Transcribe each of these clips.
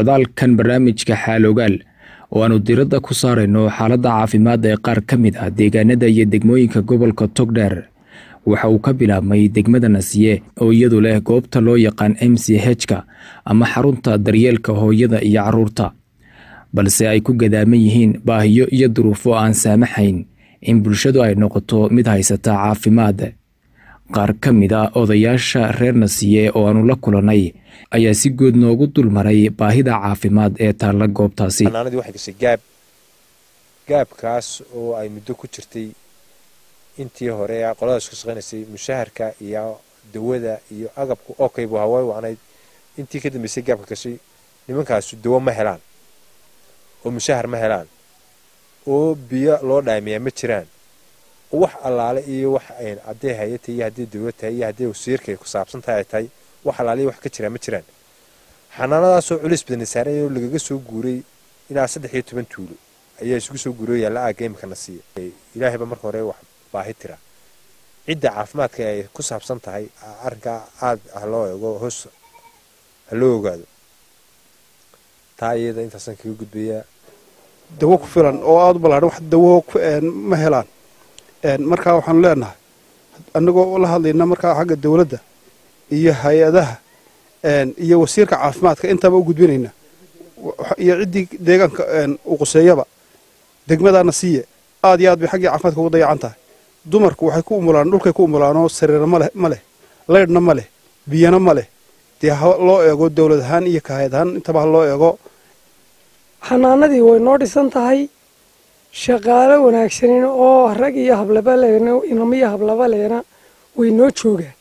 socdaalkan barnaamijka xaalogaal oo aanu diradda ku saarayno xaaladda caafimaad ee qaar ka mid ah deegaanada iyo degmooyinka gobolka togdheer waxa uu ka bilaabmay degmada nasiye oo iyadu leh goobta loo yaqaan m c h-ka ama xarunta daryeelka hooyada iyo caruurta balse ay ku gadaaman yihiin baahiyo iyo duruufo aan saamaxayn in bulshadu ay noqoto mid haysata caafimaad qaar ka mid a odayaasha reer nasiye oo aanu la kulannay ayaa si good noogu dulmaray baahida caafimaad ee taalla goobtaasi xanaanadii waxay gashay gaab gaabkaas oo ay muddo ku jirtay intii hore qoladaas ka shaqaynaysay mushaharka iyo dawada iyo agabka okay buu haway wacnayd intii ka dambeysay gaabka gashay nimankaasu dawo ma helaan oo mushahar ma helaan oo biyo loo dhaamiyaa ma jiraan oo wax allaale iyo wax hadday hay-adta iyo hadday dawlad tahay iyo hadday wasiirka ku saabsan tahay ay tahay wax allaale iyo wax ka jiraa ma jiraan xanaanadaasoo culis badani saaran oo lagaga soo guuray ilaa saddex iyo toban tuulo ayaa isugu soo guuray yaalla aagga imika na siiya ilaahayba marka hore wax baahi tira cidda caafimaadka ay ku saabsan tahay arrinkaa aad ha loo eego hoos ha loo ogaado taa iyada intaasaan kaga gudbayaa dawo ku filan oo aada u ballaadhan wax dawo ma helaan markaa waxaanu leenahay annagoo la hadlayna markaa xagga dawladda iyo hay-adaha iyo wasiirka caafimaadka intaba u gudbinayna iyo ciddii deegaanka u quseeyaba degmadaana siiye aad iyo aad bay xaggii caafimaadka ugu dayacan tahay dumarku waxay ku umulaan dhulkay ku umulaanoo sariira maleh ma leh laydhna ma leh biyana ma leh dee ha loo eego dawlad ahaan iyo kahayad ahaan intaba ha loo eego xanaanadii way noo dhisan tahay shaqaalo wanaagsanin oo rag iyo hablabaleena inamo iyo hablabaleena way noo joogaan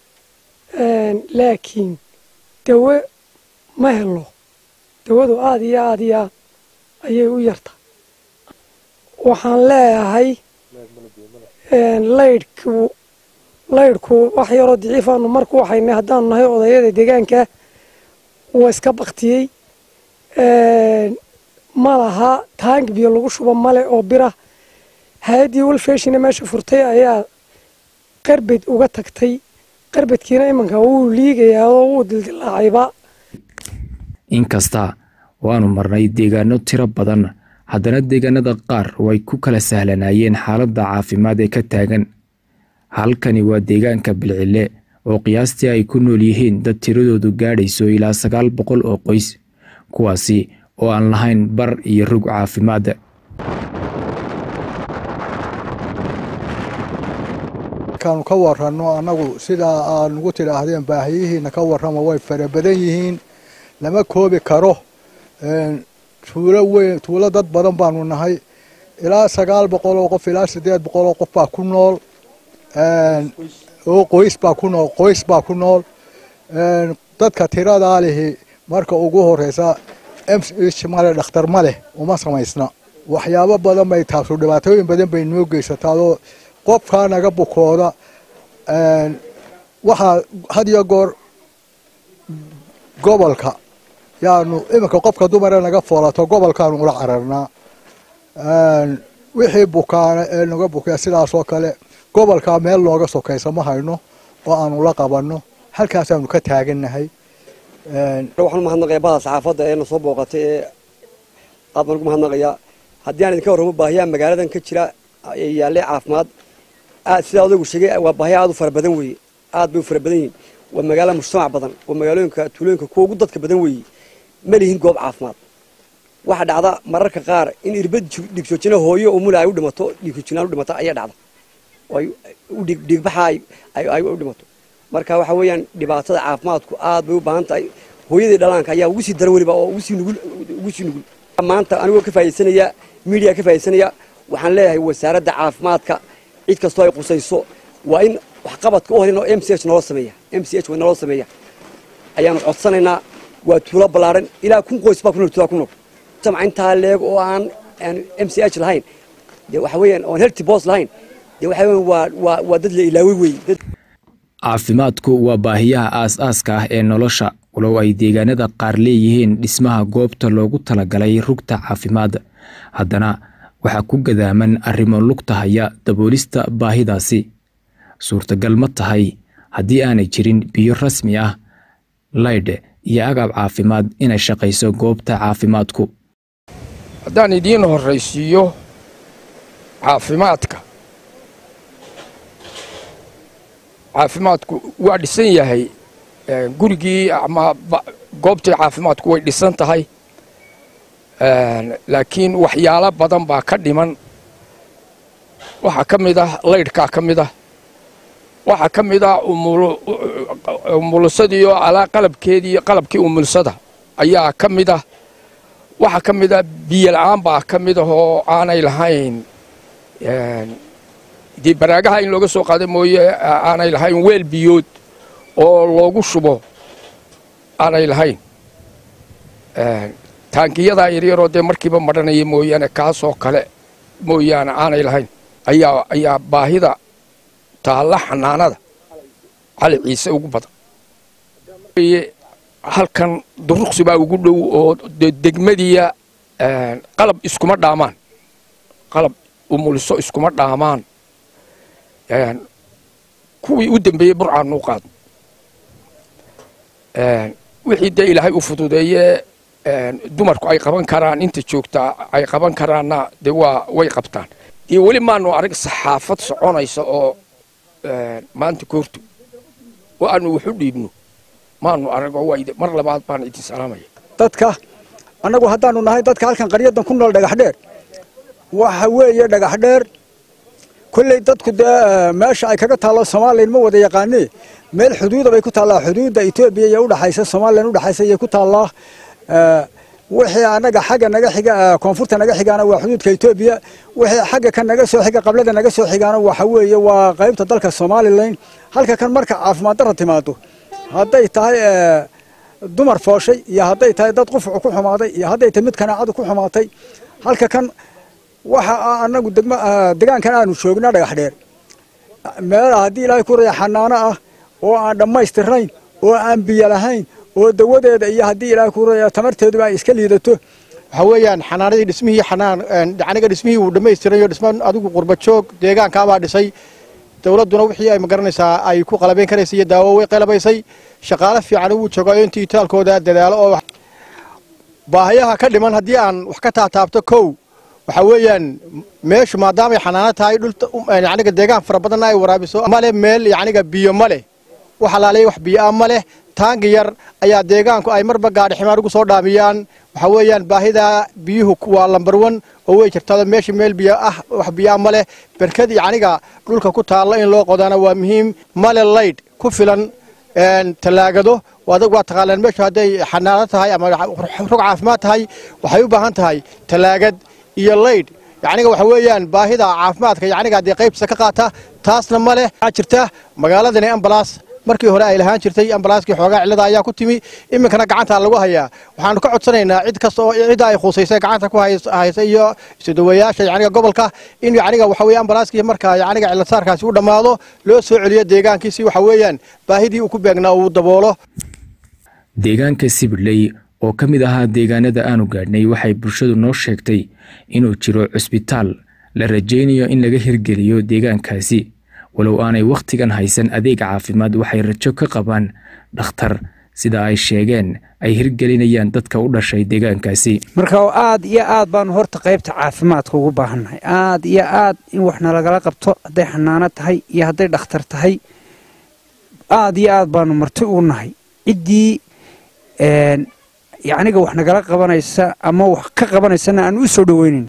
laakiin dawo ma helo dawadu aada iyo aada iyo aad ayay u yarta waxaan leeyahay laydhku laydhku wax yaroo daciifaanu marku waxaynay haddaanu nahay odayada deegaanka waa iska baktiyey ma laha taangi biyo lagu shubo male oo bira hay-addii walfeshina meesha furtay ayaa qarbed uga tagtay qarbedkiina imanka wuu liigayaa oo wuu dildilaacayba inkasta waanu marnay deegaano tiro badan haddana deegaanada qaar way ku kala sahlanaayeen xaaladda caafimaad ee ka taagan halkani waa deegaanka bilcille oo qiyaastii ay ku nool yihiin dad tiradoodu gaadhayso ilaa sagaal boqol oo qoys kuwaasi oo aan lahayn bar iyo rog caafimaad markaanu ka waranno annagu sidaa aad nugu tidhaahdeen baahiyihiina ka warrama way fara badan yihiin lama koobi karo tuulo weyn tuulo dad badan baanu nahay ilaa sagaal boqol oo qof ilaa siddeed boqol oo qof baa ku nool oo qoys baa ku nool qoys baa ku nool dadka tiradaa lihi marka ugu horeysa mh male dhakhtar ma leh uma samaysna waxyaabo badan bay taasu dhibaatooyin badan bay noo geysataadoo qofkaa naga bukooda waxaa had iyo goor gobolka yaanu iminka qofka dumare naga foolato gobolkaanu ula cararnaa wixii bukaana ee naga bukaya sidaasoo kale gobolkaa meel nooga sokaysa ma hayno oo aanu la qabanno halkaasaanu ka taagannahay waxaan umahadnaqaya bahda saxaafadda ee na soo booqatay ee aad baan ugu mahadnaqayaa haddii aan idinka warramo baahiyaha magaaladan ka jira ee yaalle caafimaad aad sidaa odaygu sheegay waa baahiya aad u fara badan weeye aad bay u fara badan yihiin waa magaala mujtamac badan waa magaalooyinka tuulooyinka kuwa ugu dadka badan weeye ma lihin goob caafimaad waxaa dhacda mararka qaar in irbad dhigjoojina hooyo umula ay u dhimato dhiigjoojinaan u dhimato ayaa dhacda oo dhiigbaxa ay u dhimato marka waxa weeyaan dhibaatada caafimaadku aad bay u baahan tahay hooyadii dhalaanka ayaa ugu sii daran weliba oo ugu sii nugul ugu sii nugul maanta anigoo ka faa'iidaysanaya media ka faa'iidaysanaya waxaan leeyahay wasaaradda caafimaadka cid kastoo ay qusayso waa in waxqabadka u horin oo m c h naloo sameeya m c h naloo sameeya ayaanu codsanaynaa waa tuulo ballaaran ilaa kun qoys baa ku nool tuulaa ku nool jamca intaa leeg oo aan m c h lahayn dee waxa weeyaan oon healthy boss lahayn dee waxa weeyaan waa waa waa dad la ilaaway weeye caafimaadku waa baahiyaha aas-aaska ah ee nolosha walow ay deegaanada qaar leeyihiin dhismaha goobta loogu talagalay rugta caafimaad haddana waxaa ku gadaaman arrimo lugta haya daboolista baahidaasi suurtagal ma tahay haddii aanay jirin biyo rasmi ah laydh iyo agab caafimaad inay shaqayso goobta caafimaadku haddaan idiin horraysiiyo caafimaadka caafimaadku waa dhisan yahay gurigii ama goobtii caafimaadku way dhisan tahay laakiin waxyaalo badan baa ka dhiman waxaa ka mid ah laydhkaa ka mid ah waxaa ka mid ah umulusadii oo alaa qalabkeedii qalabkii umulusada ayaa ka mid ah waxaa ka mid ah biyo la-aan baa ka mid ah oo aanay lahayn dee baraagaha in looga soo qaada mooye aanay lahayn weel biyood oo loogu shubo aanay lahayn taangiyadaa yaryaroo dee markiiba madhanaya mooyaane kaasoo kale mooyaane aanay lahayn ayaa ayaa baahida taalla xanaanada cali ciise ugu badan halkan duruqsi baa ugu dhow oo degmadiya qalab iskuma dhaamaan qalab umuliso iskuma dhaamaan kuwii u dambeeyey burcaan nuu qaad wixii dee ilaahay u fududeeye dumarku ay qaban karaan inta joogtaa ay qaban karaanna dee waa way qabtaan iyo weli maanu arag saxaafad soconaysa oo maanta koorto oo aanu waxu dhiibno maanu arago mar labaad baan idin salaamaya dadka annagu haddaanu nahay dadka halkan qaryadan ku nool dhagaxdheer waxa weeye dhagaxdheer kolley dadku dee meesha ay kaga taallo somalilan ma wada yaqaanee meel xuduuda bay ku taallaa xuduudda etoobiya iyo udhaxaysa somalilan udhaxaysa ayay ku taallaa wixii annaga xagga naga xiga koonfurta naga xigaana waa xuduudka etoobiya wixii xagga kan naga soo xiga qablada naga soo xigaana waxa weeye waa qaybta dalka somalilan halka kan marka caafimaad darra timaado hadday tahay dumar fooshay iyo hadday tahay dad qufucu ku xumaaday iyo hadday tahay mid kanaacadu ku xumaatay halka kan waxa annagu degma degaankan aanu joognaa dhagax dheer meel haddii ilaahay ku raya xanaano ah oo aan dhammaystirnayn oo aan biyo lahayn oo dawadeeda iyo haddii ilaahay ku raya tamarteeduba ay iska liidato waxa weeyaan xanaanadii dhismihii xanaan aniga dhismihii wuu dhammaystirayo dhisma adigu qurba joog deegaankaabaa dhisay dowladduna wixii ay magaranaysaa ay ku qalabayn karaysay iyo daawo way qalabaysay shaqaale fiican wuu joogayo intii itaalkooda dadaalo oo baahayaha ka dhiman haddii aan wax ka taataabto kow waxa weeyaan meeshu maadaamay xanaano tahay dhulta deegaan fara badanna ay waraabiso male meel yacniga biyo ma leh wax alaalay wax biyo ah ma leh taangi yar ayaa deegaanku ay marba gaadhi ximaar ugu soo dhaamiyaan waxa weeyaan baahida biyuhu waa lambar wan oo way jirtaa meesha meel biyo ah wax biyo ah ma leh berkad yacniga dhulka ku taalla in loo qodana waa muhiim male laydh ku filan tallaagado adag waa taqaanaan meeshu hadday xanaano tahay ama rog caafimaad tahay waxay u baahan tahay tallaagad iyo laydh yacniga waxa weeyaan baahida caafimaadka yacniga dee qaybtiisa ka qaata taasna ma leh waxaa jirta magaaladani ambalaas markii hore ay lahaan jirtay ambalaaskii xoogaa cillada ayaa ku timi iminkana gacanta lagu hayaa waxaanu ka codsanaynaa cid kasta oo cidda ay khuusaysay gacanta ku haysa iyo isudawayaasha yacniga gobolka in yacniga waxa weeye ambalaaskii markaa yacniga ciladsaarkaasi u dhammaado loo soo celiyo deegaankiisi waxa weeyaan baahidii uu ku beegnaa uu daboolo deegaanka sibidley oo ka mid ahaa deegaanada aanu gaadhnay waxay bulshadu noo sheegtay inuu jiro cusbitaal la rajaynayo in laga hirgeliyo deegaankaasi walow aanay wakhtigan haysan adeeg caafimaad waxay rajo ka qabaan dhakhtar sida ay sheegeen ay hirgelinayaan dadka u dhashay deegaankaasi marka aad iyo aad baanu horta qaybta caafimaadka ugu baahannahay aad iyo aad in wax nalagala qabto hadday xanaano tahay iyo hadday dhakhtar tahay aad iyo aad baanu marti u nahay ciddii yacniga wax nagala qabanaysa ama wax ka qabanaysana aan u soo dhoweynayn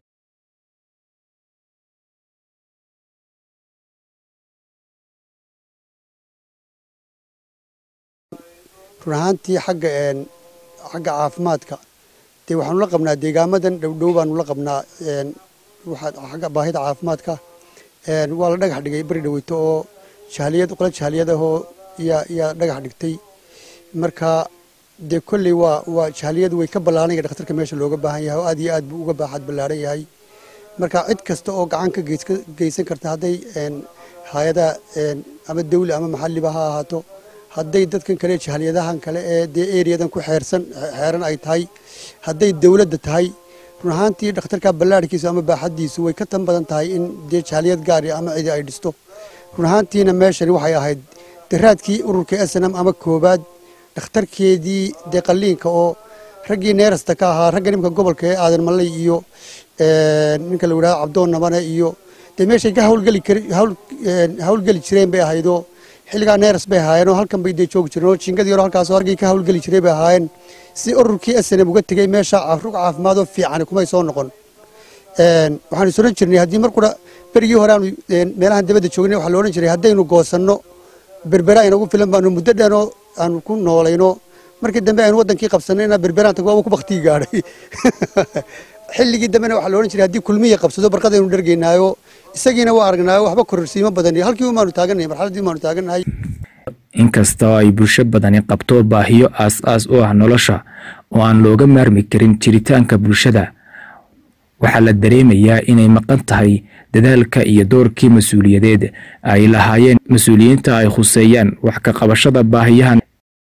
run ahaantii xagga xagga caafimaadka dee waxaanu la qabnaa deegaamadan dhowdhow baanu la qabnaa xagga baahida caafimaadka waa la dhagax dhigay beri dhaweyto oo jahliyad qola jahliyad ahoo yaa dhagax dhigtay marka dee kolley waa waa jahliyadu way ka ballaaranaya dhakhtarka meesha looga baahan yahay oo aad iyo aad buu uga baaxad ballaaran yahay marka cid kasta oo gacan ka geysan karta hadday hay-adaha ama dawli ama maxalliba ha ahaato hadday dadkan kale jahliyadahan kale ee dee eriyadan ku xeersan xeeran ay tahay hadday dawladda tahay run ahaantii dhakhtarka ballaarhkiisu ama baaxaddiisu way ka tan badan tahay in dee jahliyad gaari ama cidi ay dhisto run ahaantiina meeshani waxay ahayd daraadkii ururka snm ama koobaad dhakhtarkeedii dee qalliinka oo raggii neerasta ka ahaa ragga nimanka gobolka ee aadan malley iyo ninka la yidhahdo cabdoon nabane iyo dee meeshay ka hawlgeli hawlgeli jireen bay ahaydoo xilligaa neeras bay ahaayeen oo halkan bay dee joogi jireen oo jingadii hore halkaasoo hargii ka hawlgeli jiray bay ahaayeen si ururkii snm uga tegey meesha rug caafimaadoo fiican kumay soo noqon waxaan is odhan jirnay haddii markuna berigii hore aanu meelahan dabadda joognay waxaa la odhan jiray haddaynu goosanno berbera inagu filan baanu muddo dheeroo aanu ku noolayno markii dambe aynu wadankii qabsanayna berberaan tag waaba ku baktii gaadhay xilligii dambena waxaa la odhan jiray haddii kulmiya qabsado barqadaynu dhargaynaayo isagiina waa aragnaayo waxba kororsiimo badan halkii umaanu taagannahay marxaladdii umaanu taagannahay inkasta oo ay bulsho badani qabto baahiyo aas-aas u ah nolosha oo aan looga maarmi karin jiritaanka bulshada waxaa la dareemayaa inay maqan tahay dadaalka iyo doorkii mas-uuliyadeed ay lahaayeen mas-uuliyiinta ay khuseeyaan wax ka qabashada baahiyahan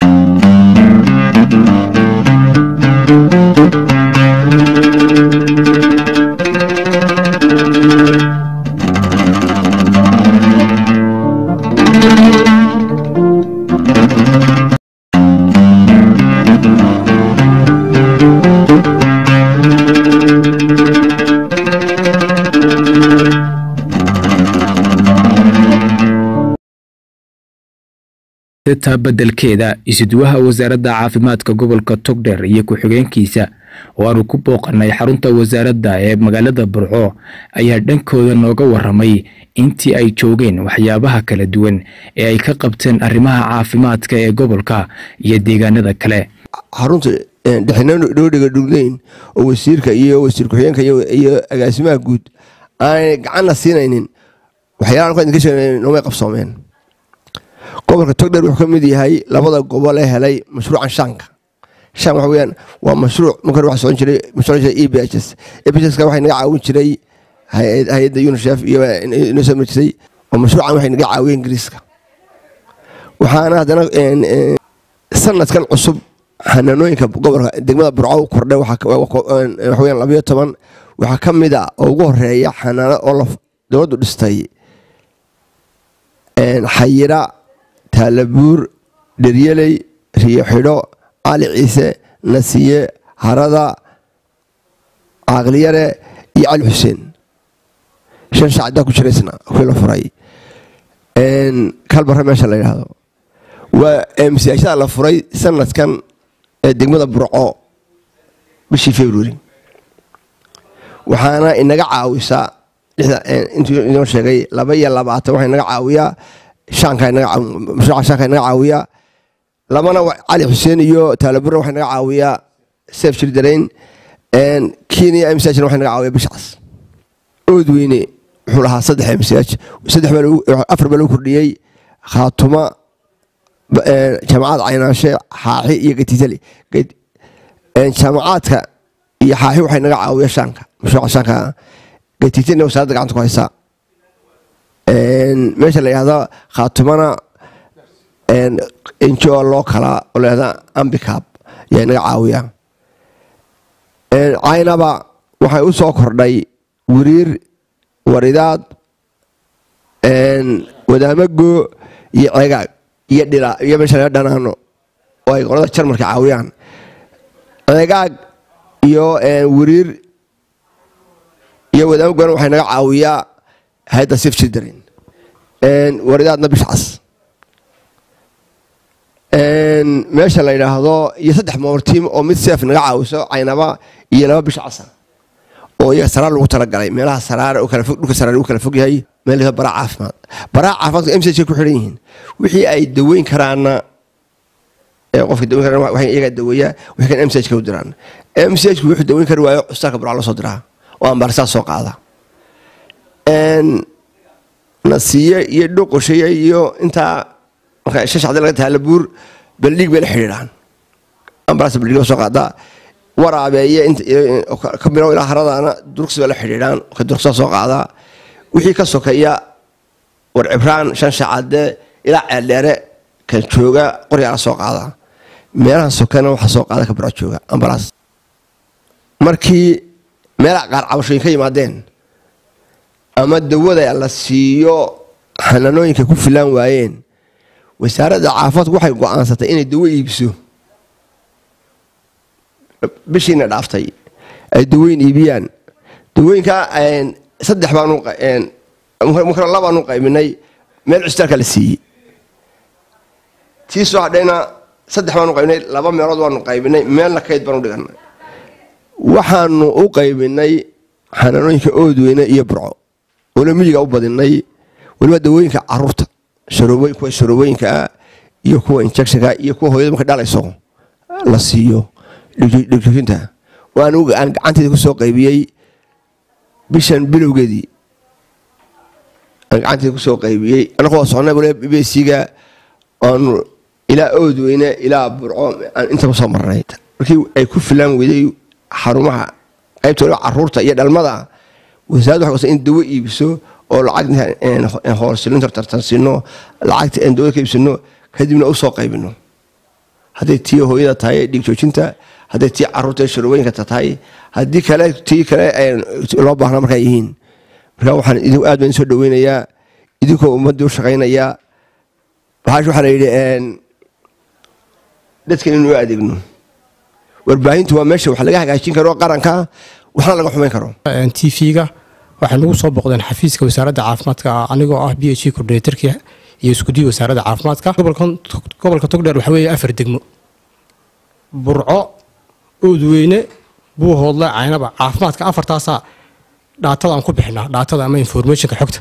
taa beddelkeeda isuduwaha wasaaradda caafimaadka gobolka togdheer iyo ku-xigeenkiisa oo aanu ku booqanay xarunta wasaaradda ee magaalada burco ayaa dhankooda nooga waramay intii ay joogeen waxyaabaha kala duwan ee ay ka qabteen arrimaha caafimaadka ee gobolka iyo deegaanada kale xarunta dhexinodhiga dhugleyn oo wasiirka iyo wasiir ku-xigeenka iyo agaasimaha guud aanay gacanna siinaynin waxyaalaha noomay qabsoomeen gobolka togdheer wuxuu ka mid yahay labada gobol ee helay mashruucan shaanka shan waxa weyaan waa mashruuc marka hore waxa socon jiray mashruuc e b h s e b h s waxay naga caawin jiray hay-adda unicef iyo inoo soo marjisay oo mashruucan waxay naga caawiyeen ingiriiska waxaana haddana sanadkan cusub xanaanooyinka gobolka degmada burco u kordhay waxa weyaan labayo toban waxaa ka mid a oo ugu horeeya xanaano oo dowladdu dhistay xayira taalabuur dheryeley riyo xidho cali ciise nasiye harada caaqliyare iyo cali xuseen shan shacdaa ku jiraysna kuwii la furay kalbare meesha la yidhaahdo waa msiashada la furay sanadkan ee degmada burco bishii february waxaana inaga caawisaa intuu inoo sheegay laba iyo labaatan waxaa inaga caawiyaa mashruuca shaanka inaga caawiyaa labana cali xuseen iyo taalabura waxaa inaga caawiyaa sef jirdarayn kenya msajna waxa inaga caawiya bishcas oodweyne wuxuu lahaa saddex msaj afar baa lagu kordhiyey khaatuma jaamacad caynaashe xaaxi iyo gatiitali jaamacaadka iyo xaaxi waxaa inaga caawiya shaanka mashruuca shaanka gatiitina wasaaradda gacanta ku haysaa meesha la yidhahda khaatumana njo loo kalaa oo layhahda ambicab ayaa inaga caawiya caynaba waxay u soo kordhay wiriir waridaad wadaamago iyo cegaag iyo dhila iyo meesha laga dhanaano oo ay qolada jarmalka caawiyaan cegaag iyo wiriir iyo wadaamagona waxay naga caawiyaa hay-adda sif children waridaadna bishcas meesha la yidhaahdo iyo saddex moortiim oo mid seef naga caawiso caynaba iyo laba bishcasa oo iyaga saraar lagu talagalay meelaha saraar dhulka saraar uu kala fog yahay meel baraa caafimaad baraa caafimaadka msj ku xidhan yihiin wixii ay daweyn karaana qofka daweyn karaan waxay iyaga daweeyaa waxay kan msj ka u diraan msj ku wuxuu daweyn kari waayo custaanka baraa loo soo diraa oo ambaarsaas soo qaada nasiye iyo dhoqoshaye iyo intaa marka shashacda laga taalabuur baldhig bay la xidhiidhaan ambalaas baldhig soo qaadaa waraabeeye ka bilow ilaa haradaana durugsi bay la xidhiidhaan ka durugsaa soo qaadaa wixii ka sokeeya war cibraan shan shacade ilaa ceeldheere ka jooga qoryaa la soo qaadaa meelaha sokena waxaa soo qaada ka biro jooga ambalaas markii meelaha qaar cabashooyin ka yimaadeen ama dawada la siiyo xanaanooyinka ku filaan waayeen wasaaradda caafimaadku waxay go'aansatay inay dawo iibso bishiina dhaaftay ay daweyn iibiyaan dawooyinka saddex baanu markana labaanu qaybinay meel cusbitaalka la siiyey tii soo hadhayna saddex baanu qaybinay laba meelood waanu qaybinay meelna kayd baanu dhiganay waxaanu u qaybinay xanaanooyinka oodweyne iyo burco oona miyiga u badinay weliba dawooyinka caruurta kuwa sharobooyinkaa iyo kuwa injectionka iyo kuwa hooyada marka dhalayso la siiyo dhigjoojinta waan aan gacanteeda ku soo qaybiyey bishan bilowgeedii aan gacanteeda kusoo qaybiyey anagoo socnay waliba b b c-ga aanu ilaa oodweyne ilaa burco aan inta kusoo marnay markii ay ku filaan weyday xarumaha qaybta waliba caruurta iyo dhalmada wasaaradda waxay in dawo iibiso oo lacag hoorsilinta tartansiino lacagta aan dawada ka iibsino kadibna usoo qaybino hadday tii hooyada tahay dhigjoojinta hadday tii caruurta sharooyinka tahay haddii kale tii kale loo baahna markaa yihiin marka waxaan aad baan soo dhaweynayaa idinkoo ummadii u shaqaynayaa waxaash waxaa la yidhi dadkan inuu adeegno warbaahintu waa meesha wax laga hagaajin karo qaranka waxna laga xumayn karo t v-ga waxay nagu soo boqdeen xafiiska wasaaradda caafimaadka anigoo ah b h coordinatorka iyo iskudiya wasaaradda caafimaadka gobolka togdheer waxaa weeye afar degmo burco oodweyne buuhoodle caynaba caafimaadka afartaasaa dhaatada aan ku bixinaa dhaatada ama informationka xogta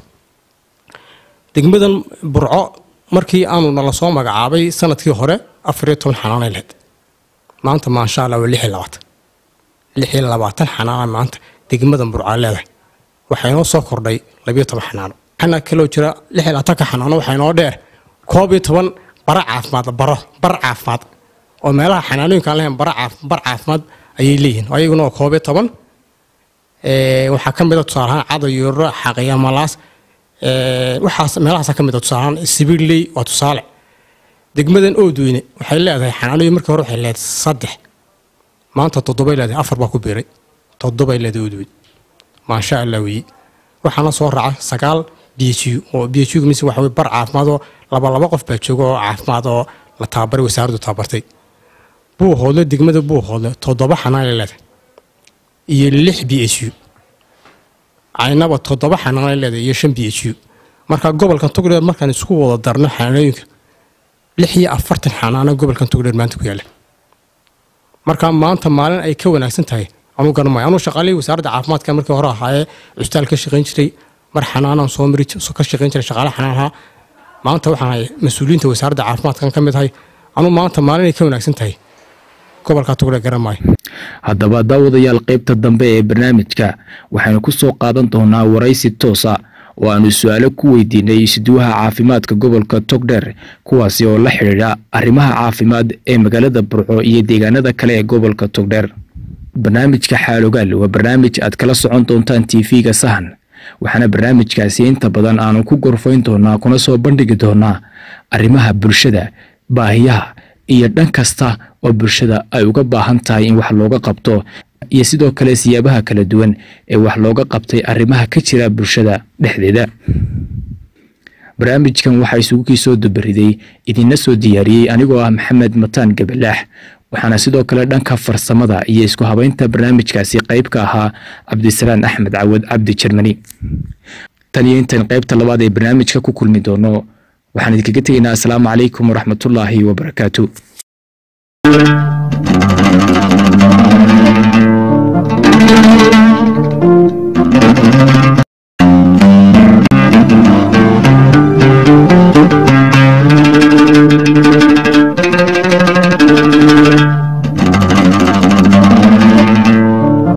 degmadan burco markii aanu nala soo magacaabay sanadkii hore afariyo toban xanaanay lahayd maanta maasha allah waa lix iyo labaatan lix iyo labaatan xanaana maanta degmadan burcaa leedahay waxaa inoo soo kordhay labiyo toban xanaano waxaana kaloo jira lix iyo labaatanka xanaano waxaa inoo dheer koob iyo toban bara caafimaad baro bar caafimaad oo meelaha xanaanooyinka aan lahayn bar caafimaad ayay leeyihiin ayaguna waa koob iyo toban waxaa ka mid a tusaalahaan cadayuro xaqiya malaas waxaas meelahaasa ka mid a tusaalahaan sibiirley waa tusaale degmadan oodweyne waxay leedahay xanaanooyin markii hore waxay leedahay saddex maanta toddobay leedahay afar baa ku biiray toddobay leedahay oodweyne maasha allah weeye waxaana soo raaca sagaal b h u oo b h u mise waxa weye bar caafimaad oo laba laba qof baa jooga oo caafimaad oo la tababaray wasaaraddu tababartay buuhoodle degmada buuhoodle toddoba xanaanay leedahay iyo lix b h u caynaba toddoba xanaanay leedahay iyo shan b h u marka gobolkan togdheer markaan isku wada darno xanaanooyinka lix iyo afartan xanaano gobolkan togdheer maanta ku yaala marka maanta maalin ay ka wanaagsan tahay anuu garanmaayo anuu shaqaalihii wasaaradda caafimaadka markii hore ahaayee cusbitaal ka shaqayn jiray mar xanaanaan soo mari ka shaqayn jiray shaqaale xanaan ahaa maanta waxaan ahay mas-uuliyiinta wasaaradda caafimaadkan ka mid ahay anuu maanta maalin ay ka wanaagsan tahay gobolka togdheer garanmaayo haddaba daawadayaal qaybta dambe ee barnaamijka waxaynu ku soo qaadan doonaa waraysi toosa oo aanu su-aalo ku weydiinay isduwaha caafimaadka gobolka togdheer kuwaasi oo la xidhiidha arrimaha caafimaad ee magaalada burco iyo deegaanada kale ee gobolka togdheer barnaamijka xaalogaal waa barnaamij aad kala socon doontaan tv-ga sahan waxaana barnaamijkaasi inta badan aanu ku gorfayn doonaa kuna soo bandhigi doonaa arrimaha bulshada baahiyaha iyo dhan kasta oo bulshada ay uga baahan tahay in wax looga qabto iyo sidoo kale siyaabaha kala duwan ee wax looga qabtay arrimaha ka jira bulshada dhexdeeda barnaamijkan waxaa isugu kii soo dubariday idinla soo diyaariyey anigoo ah maxamed mataan gabalaax waxaana sidoo kale dhanka farsamada iyo isku habeynta barnaamijkaasi qayb ka ahaa cabdisalaan axmed cawad cabdi jermani tan iyo intan qaybta labaad ee barnaamijka ku kulmi doono waxaan idinkaga tegaynaa asalaamu calaykum waraxmatullaahi wabarakaatu